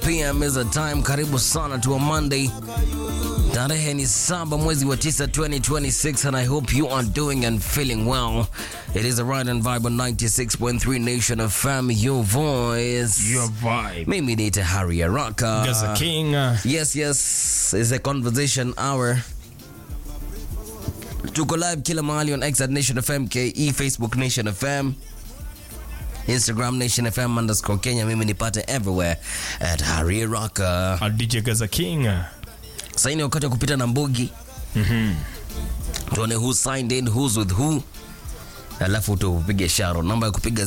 p.m. is the time. Karibu sana to a Monday. Tarehe ni saba mwezi wa tisa 2026 and I hope you are doing and feeling well. It is a ride and vibe on 96.3 Nation of Fam, your voice. Your vibe. Mimi ni Tahari Araka. Gaza King. uh, Yes, yes, it's a conversation hour. Tuko live kila mahali on X at Nation FM KE, Facebook Nation FM, Instagram Nation FM underscore Kenya. Mimi nipate everywhere at Harry Rocker. uh, DJ Gaza King. uh, Sasa ni wakati wa kupita na mbugi. Tuone who signed in, who's with who. Alafu tupige sharo. Namba ya kupiga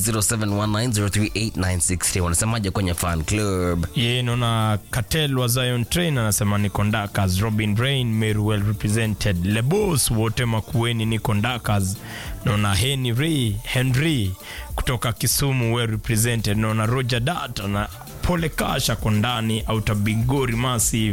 0719038963. Wanasemaje kwenye fan club? Ye naona Katel wa Zion Train anasema ni Kondakas, Robin Rain, Meru well represented, Lebos wote Makueni ni Kondakas, naona Henry Henry kutoka Kisumu well represented, naona Roger Dat na Pole Kasha kondani Outer Bigori Massive,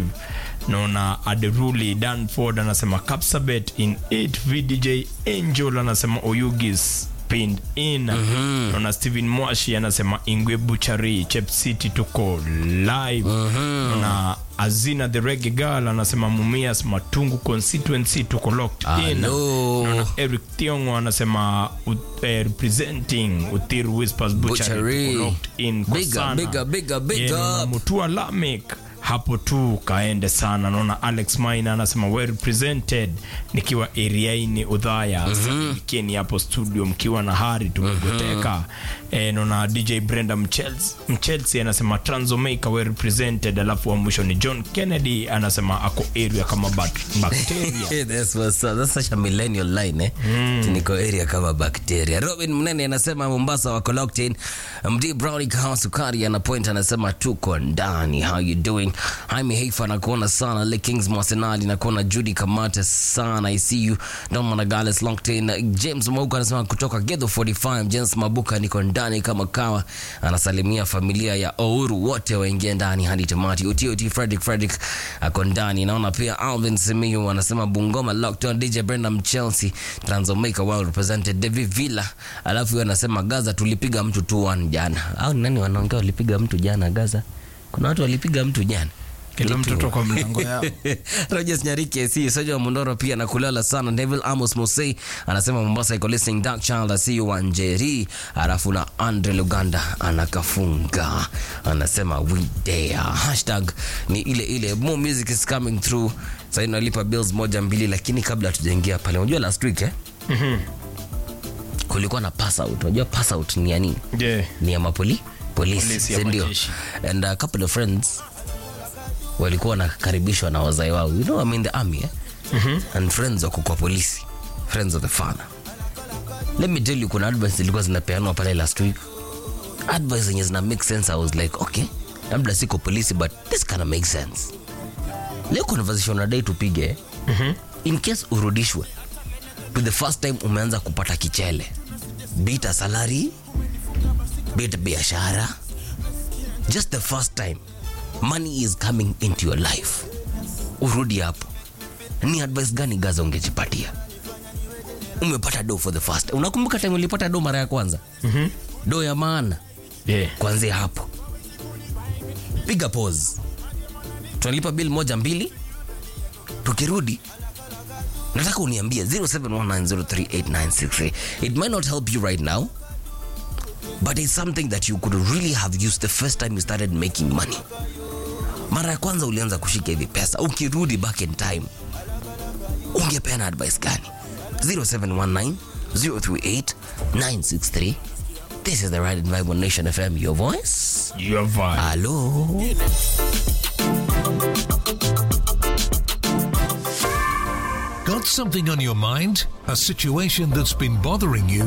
naona Aderuli Danford anasema Kapsabet in 8 VDJ Angel anasema Oyugis pinned in naona Steven Mwashi anasema Ingwe Buchari Chep City tuko live naona Azina the Reggae Girl anasema Mumias Matungu constituency tuko locked in Hello. naona Eric Tiongo anasema ut- eh, representing Uthiru Whispers Butchery Butchery. tuko locked in kwa Big up, sana. big up, big up, big Yeah, naona up. Mutua Lamek hapo tu kaende sana naona alex maina anasema well represented nikiwa eriaini udhaya mm hapo studio mkiwa na hari tumegoteka e, naona dj brenda mchels mchelsi anasema transomaker well represented alafu wa mwisho ni john kennedy anasema ako area kama bak- bacteria Hey, that's what's up. That's such a millennial line eh? Niko area kama bacteria. Robin Mnene anasema Mombasa wako locked in. MD Brownie Kahawa Sukari ana point anasema tuko ndani. How you doing? Jaime Heifa nakuona sana. Le Kings Mwasenali nakuona Judy Kamate sana. I see you. Don Managales locked in. James Mauka anasema kutoka Gedo 45. James Mabuka niko ndani kama kawa. Anasalimia familia ya Ouru wote waingie ndani hadi tamati. Uti Uti Frederick Frederick ako ndani. Naona pia Alvin Simiyu anasema Bungoma locked on. DJ Brenda Chelsea Transomeka well represented. David Villa alafu yeye anasema Gaza tulipiga mtu 2-1 jana. Au ni nani wanaongea walipiga mtu jana Gaza? Kuna watu walipiga mtu jana. kila mtoto kwa mlango yao Rogers Nyarike si Soja wa Mondoro pia na kulala sana. Neville Amos Mosei anasema Mombasa iko listening Dark Child asi Wanjeri, alafu na Andre Luganda anakafunga anasema we there. Hashtag ni ile ile more music is coming through. Sasa nalipa bills moja mbili, lakini kabla tujaingia pale, unajua last week eh? kulikuwa na pass out. Unajua pass out ni ya nini? yeah. ni ya mapoli polisi Polisi ya si ndio? majeshi. and a couple of friends walikuwa wanakaribishwa na wazai wao you know I'm in the army eh? and friends wako kwa polisi friends of the father let me tell you kuna advice zilikuwa zinapeanwa pale last week advice zenye zina make sense i was like okay labda siko polisi but this kind of makes sense leo conversation nadai tupige eh? in case urudishwe to the first time umeanza kupata kichele bita salary bit biashara just the first time money is coming into your life urudi hapo ni advice gani gaza ungejipatia umepata do for the first unakumbuka time ulipata do mara ya kwanza mm-hmm. do ya maana Yeah. kuanzia hapo piga pause tunalipa bill moja mbili tukirudi nataka uniambie 0719038963 it might not help you right now but it's something that you could really have used the first time you started making money mara ya kwanza ulianza kushika hivi pesa ukirudi back in time ungepeana advice gani 0719 038 963 this is the right and vibe on nation fm your voice Your vibe. hello Got something on your mind? A situation that's been bothering you?